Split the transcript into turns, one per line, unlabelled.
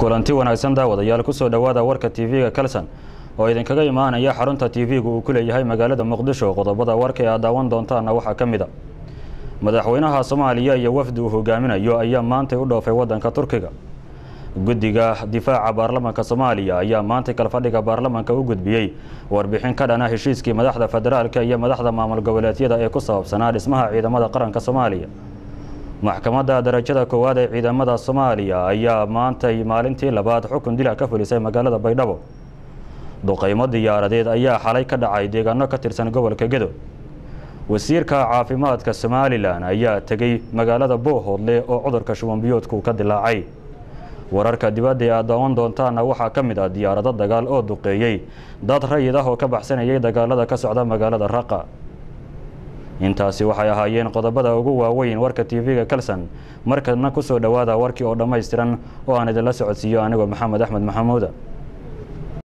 kulanti wanaagsan daawadayaal kusoo dhowaada warka tv-ga kalson oo idinkaga imaanaya xarunta tv-gu uu ku leeyahay magaalada muqdisho qodobada warka ee aad daawan doontaana waxaa ka mid a madaxweynaha soomaaliya iyo wafdi uu hogaaminayo ayaa maantay u dhoofay wadanka turkiga guddiga difaaca baarlamanka soomaaliya ayaa maantay kalfadhiga baarlamanka u gudbiyey warbixin ka dhana heshiiskii madaxda federaalka iyo madaxda maamul goboleedyada ee ku saabsanaa dhismaha ciidamada qaranka soomaaliya maxkamadda darajada koowaad ee ciidamada soomaaliya ayaa maantay maalintii labaad xukun dila ka fulisay magaalada baydhabo duqaymo diyaaradeed ayaa xalay ka dhacay deegaano ka tirsan gobolka gedo wasiirka caafimaadka somalilan ayaa tegey magaalada boohoodle oo cudurka shubanbiyoodku ka dilaacay wararka dibadda ee aad daawan doontaana waxaa ka mid ah diyaarado dagaal oo duqeeyey dad rayid ah oo ka baxsanayay dagaalada ka socda magaalada raqa intaasi waxay ahaayeen qodobada ugu waaweyn warka tv-ga kalson markana kusoo dhowaada warkii oo dhammaystiran oo aan idinla socodsiiyo anigoo maxamed axmed maxamuuda